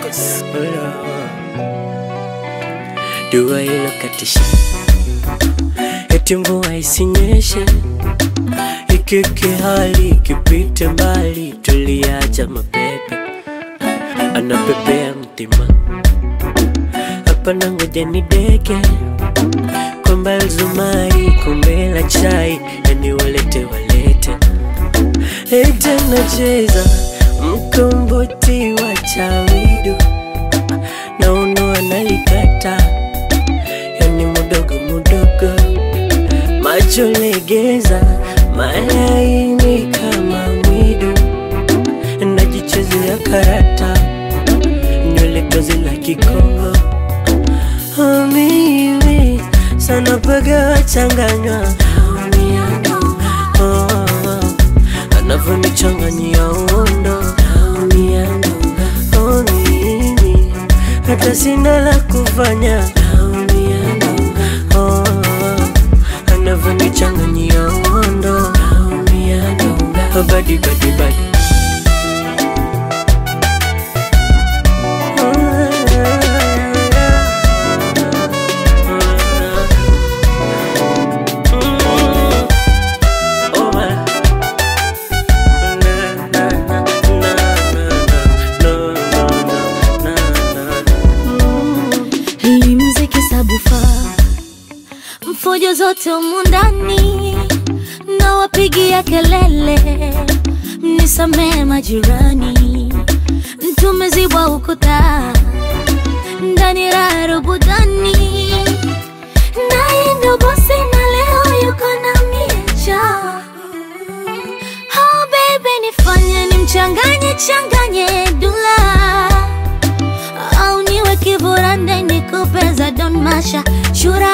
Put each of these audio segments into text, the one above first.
Records. Dua ilokatisha eti mvua isinyeshe, ikiki hali ikipite mbali, tuliacha mapepe anapepea mtima hapa na ngoja ni deke kwamba Zumari kombe la chai yani walete walete ete nacheza mkomboti wa chawidu na uno analikata yani mudogo mudogo macho legeza malaini kama mwidu najichezea karata nywele tozi la kikongo Oh, mimi sana paga changanywa oh, oh, anavyonichanganyia uondo oh, mimi hata sina la kufanya oh, anavyonichanganyia uondo oh, badi badi badi Hii mziki sabufa mfujo zote humu ndani na wapigia kelele, mnisamee majirani, tumezibwa ukuta ndani raha rubudani, naye ndo bosi na leo yuko na miecha Oh baby, nifanye nimchanganye changanye dula au niwe kiburande nikupe za Don Masha shura.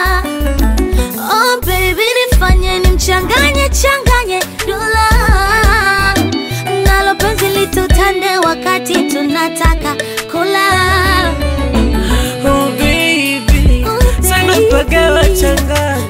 Oh baby, nifanye nimchanganye changanye dula nalo penzi litutande wakati tunataka kula. Oh baby, Oh, sana baby. paga wachanganya